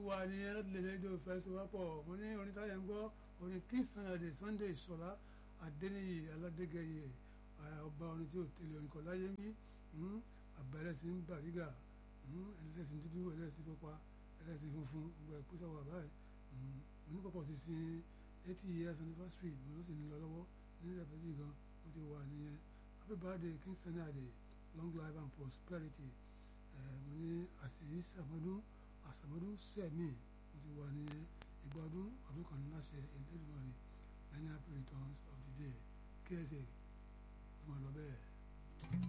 wà ní ẹlẹ́tìlẹ́sẹ̀dọ̀ fẹsowápọ̀ mo ní orin táyà ń gbọ́ orin king sunday sunday ìṣọ̀lá adéníyì aládégẹyẹ ọba orin tí ò tẹ̀lé orin kan láyé mí àbẹ̀rẹ̀sìn bàrígà ẹlẹ́sìn dúdú ẹlẹ́sìn pupa ẹlẹ́sìn funfun gbogbo ẹ̀ pọ́sọ̀ wà báyìí mo ní pọ̀pọ̀ sí sin eighty years anniversary mo ló sì ń lọ lọ́wọ́ ní rẹ̀pẹ̀tì gan mo ti wà nìyẹn happy birthday king sunday long life and prosperity mo ní àṣeyí sàmọ́dún àsàmọ́dún sẹ́mi mo ti wà nìyẹn ìgbà ọdún ọdún kan láṣẹ Elédùmarè many happy returns of the day ksa ó máa lọ bẹ́ẹ̀.